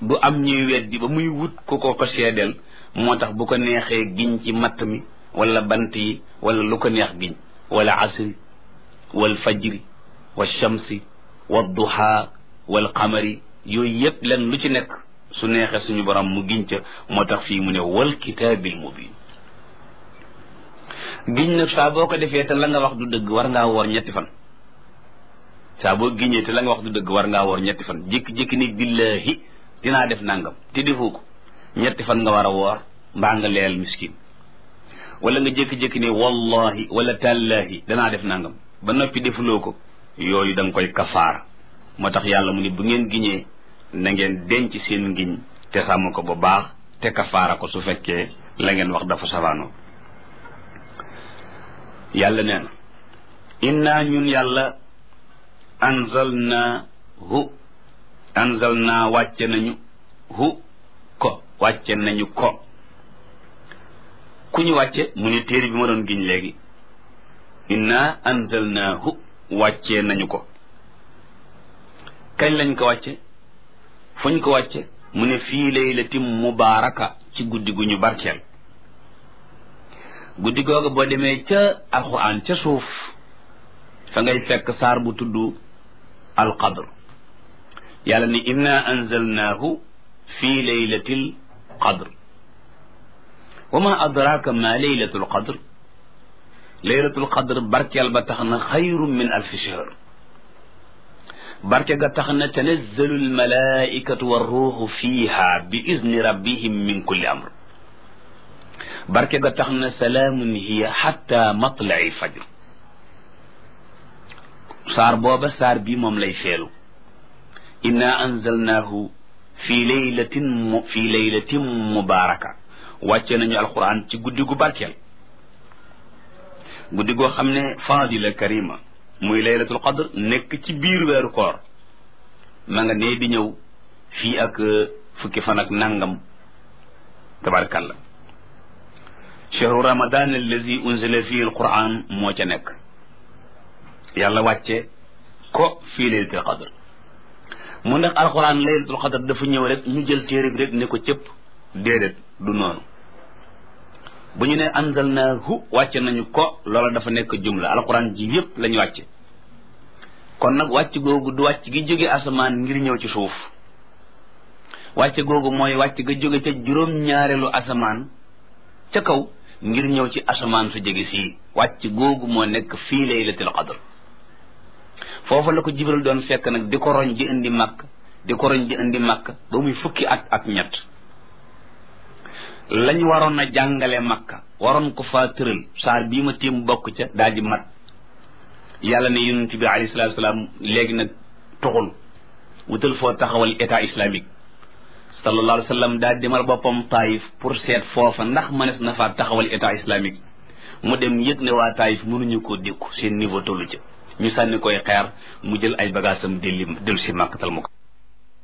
du am ñuy weddi ba muy wut ku ko ko seedeel moo tax bu ko neexee giñ ci matt mi wala bant yi wala lu ko neex giñ wala asri wal fajri wa shamsi wa duha wal qamari yooyu yëpp len lu ci nekk su neexee suñu borom mu giñ ca moo tax fii mu ne wal kitaabil mubin giñ nag saa boo ko defee te la nga wax du dëgg war ngaa woor ñetti fan saa boo giñee te la nga wax du dëgg war ngaa woor ñetti fan jékki-jékki ni billahi dinaa def nangam te defoo ko ñetti fan nga war a woor mbaa nga leel miskin wala nga jékki-jékki ni wallahi wala tallahi danaa def nangam ba noppi defuloo ko yooyu da nga koy kafaara moo tax yàlla mu ni bu ngeen giñee na ngeen denc seen ngiñ te sàmm ko bu baax te kafaara ko su fekkee la ngeen wax dafa safaanoo yàlla nee na inna ñun yàlla anzalna hu anzalna wàcce nañu hu ko wàcce nañu ko ku ñu wàcce mu ne téere bi ma doon giñ léegi inna anzalna hu wàccee nañu ko kañ lañ ko wàcce fuñ ko wàcce mu ne fii laylatin mubaaraka ci guddi gu ñu barkeel guddi googu boo demee ca alquran ca suuf fa ngay fekk saar bu tudd alqadr yàlla ni inna anzalnaahu fi laylatil qadr wa ma adraka ma laylatul qadr laylatul qadr barkeel ba tax na xayru min alfi shahr barke ga tax na tanazzalu almalaikatu warruuxu fiiha bi izni rabbihim min kulli amr barke ga tax na salaamun hiya xatta matlai fajr saar booba saar bi moom lay feelu inna anzalnaahu fi laylatin mu fi laylatin mubaraka wàcce nañu alquran ci guddi gu barkeel guddi goo xam ne fadila karima muy laylatul qadr nekk ci biir weeru koor ma nga nee di ñëw fii ak fukki fan ak nangam tabarakallah chehru ramadan allazi unzila fihi alquran moo ca nekk yàlla wàcce ko fii laylatul qadr mu ndax alquran laylatul qadr dafa ñëw rek ñu jël téere bi rek ne ko cëpp déedéet du noonu bu ñu ne anzalnaahu wàcce nañu ko loola dafa nekk jumla alquran ji yépp lañu wàcce kon nag wàcc googu du wàcc gi jóge asamaan ngir ñëw ci suuf wàcce googu mooy wàcc ga jóge ca juróom-ñaareelu asamaan ca kaw ngir ñëw ci asamaan su jege sii wàcc googu moo nekk fii laylatul qadr foofu la ko jibril doon fekk nag di ko roñ di indi màkk di ko roñ di indi màkk ba muy fukki at ak ñett lañ waroon a jàngale makka waroon ko faa tëral saar bii ma tiim bokk ca daal di mat yàlla ne yonent bi alayhi salaatu salaam léegi nag tuxul wutal foo taxawal état islamique sallallahu alayhi wa sallam daal demal boppam taayif pour seet foofa ndax mënees na faa taxawal état islamique mu dem yëg ne waa taayif mënuñu koo dékku seen niveau tollu ca ñu sànni koy xeer mu jël ay bagaasam delli dellu si màkkatal mu ko